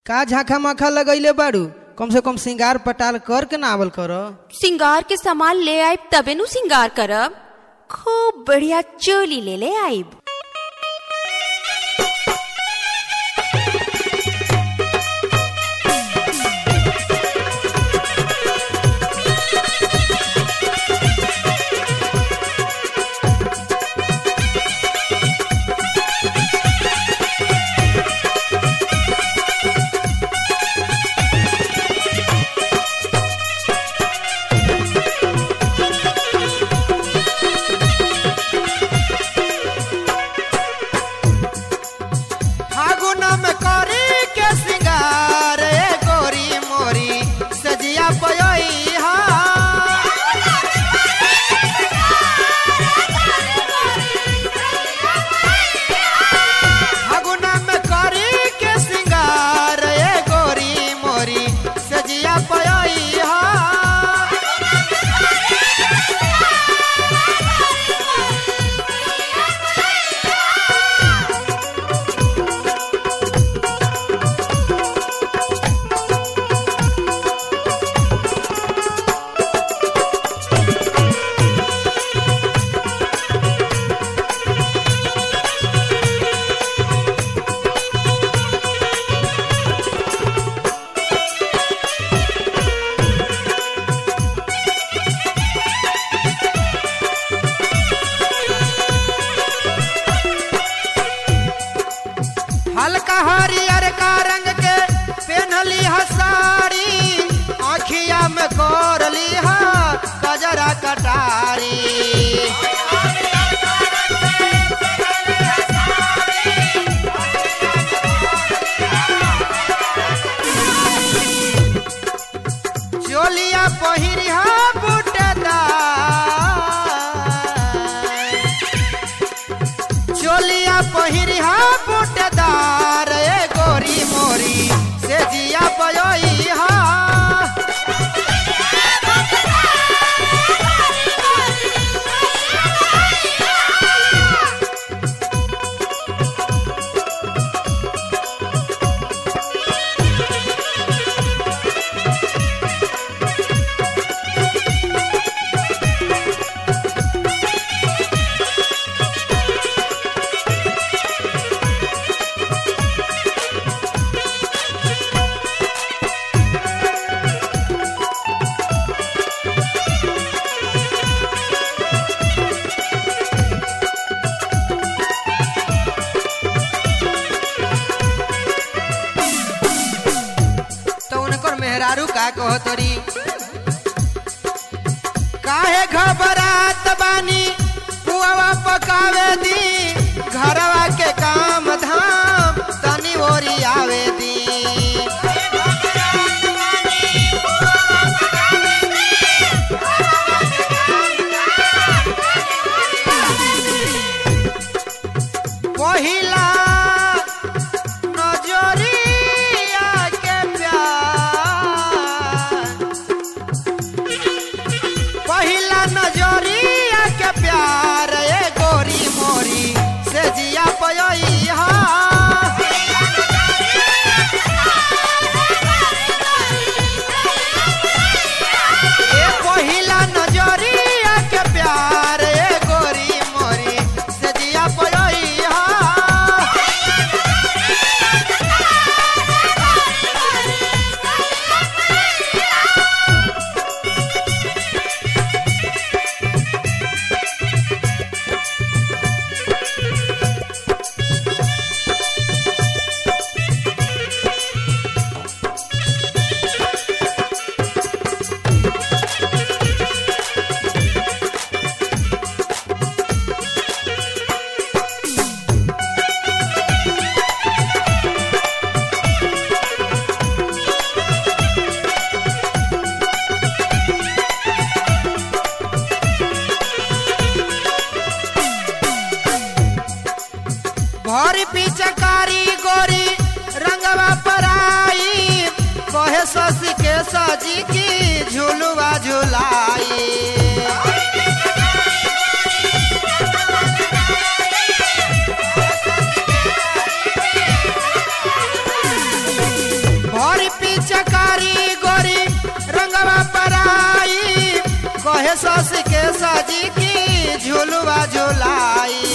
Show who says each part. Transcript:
Speaker 1: का झांखा माखा लगैले बाड़ू कम से कम श्रृंगार पटाल कर के नावल कर
Speaker 2: सिंगार के सामान ले आइब तबे नु सिंगार करब खूब बढ़िया चोली ले ले आइब
Speaker 3: फागुन में करी के सिंगार ए गोरी मोरी सजिया पयोई हा फागुन में करी के सिंगार ए गोरी मोरी सजिया पयोई हा हल्का हरियर का रंग के पेनली हसाड़ी आखिया में कोरली हा गजरा कटारी चोलिया पहिरी हा बुटदार चोलिया पहिरी हा बुटदार ए गोरी मोरी से जिया पयोई हा तो उनकर मेहरारू का कहतरी काहे घबरात बानी पुआवा पकावे दी घरवा के काम धाम तनी ओरी आवे दी पहिला नजरिया के प्यार पहिला नजरिया के प्यार ए गोरी मोरी से जिया पयोई हा ए पहिला नजरिया के प्यार ए गोरी मोरी से जिया पयोई हा भरी पिचकारी गोरी रंगवा पराई कहे ससी के सजी की झुलुआ झुलाई गोरी गोरी रंगवा पराई कहे सस के सजी की झुलवा झुलाई